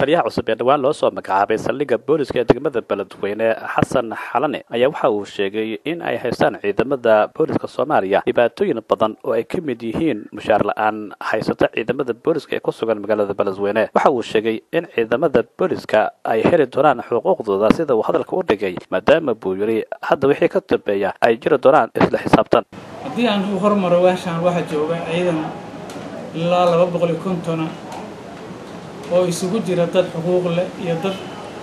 taliyaha cusub ee dhowaan loo soo magacaabay saldhigga booliska ee degmada beledweyne xasan xalane ayaa waxa uu sheegay in ay haystaan ciidamada booliska soomaaliya dhibaatooyin badan oo ay ka mid yihiin mushaar la-aan haysata ciidamada booliska ee ku sugan magaalada beledweyne waxa uu sheegay in ciidamada booliska ay heli doonaan xuquuqdooda sida uu hadalka u dhigay maadaama buu yiri hadda wixii ka dambeeya ay jiri doonaan isla xisaabtan haddii aan u hormaro weeshaan waxaa jooga ciidan ilaa laba boqol iyo kontona oo isugu jira dad xuquuq leh iyo dad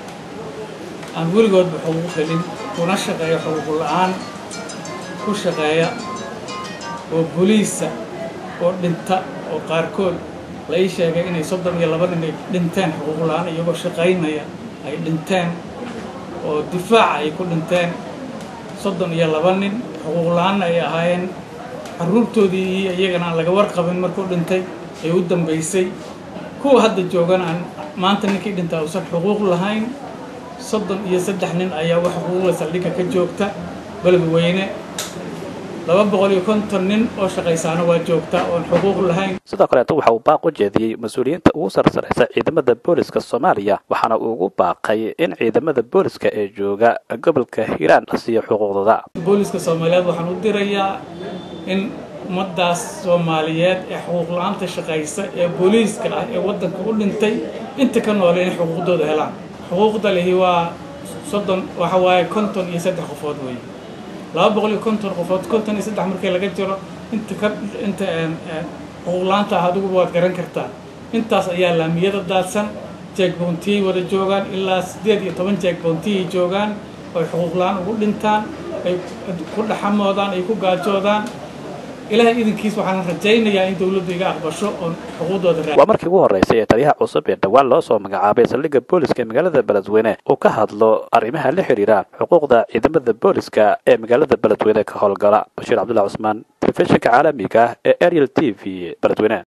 aan weligoodba xuquuq helin kuna shaqeeya xuquuq la-aan ku shaqeeya oo boliisa oo dhinta oo qaarkood la ii sheegay inay soddon iyo laba nin ay dhinteen xuquuq la-aan iyagoo shaqaynaya ay dhinteen oo difaaca ay ku dhinteen soddon iyo laba nin xuquuq la-aanna ay ahaayeen carruurtoodii iyo iyagana aan laga warqabin markuu dhintay ay u dambaysay kuwa hadda joogana aan maanta ninkii dhintaa uusan xuquuq lahayn soddon iyo saddex nin ayaa wax xuquuqla saldhigga ka joogta beledweyne laba boqol iyo konton nin oo shaqaysaana waa joogtaa oon xuquuq lahayn sidoo kaleeto waxa uu baaq u jeediyey mas-uuliyiinta ugu sarsaraysa ciidamada booliska soomaaliya waxaana uu ugu baaqay in ciidamada booliska ee jooga gobolka hiiraan la siiyo xuquuqdooda booliska soomaaliyeed waxaan u dirayaa in ummaddaas soomaaliyeed ee xuquuq la-aanta shaqaysa ee booliiska ah ee waddanka u dhintay inta ka noole inay xuquuqdooda helaan xuquuqda lihi waa soddon waxa waaye konton iyo saddex qofood weeye laba boqol iyo konton qofood konton iyo saddex markii laga jiro inta ka inta xuquuq la-aanta ah adiguba waad garan kartaa intaas ayaa laamiyada daadsan jeegbontiyay wada joogaan ilaa siddeed iyo toban jeegbontiyay joogaan oy xuquuq la-aan ugu dhintaan ay ku dhaxamoodaan ay ku gaajoodaan ilahay idinkiis waxaan rajaynayaa in dawladdu iga aqbasho oon xuquuqdooda waa markii ugu horreysay ee taliyaha cusub ee dhowaan loo soo magacaabay saldhigga booliska ee magaalada beledweyne uu ka hadlo arrimaha la xidhiira xuquuqda ciidamada booliska ee magaalada beledweyne ka howlgala bashiir cabdullahi cusmaan telefishinka caalamiga ah ee ariel t v beledweyne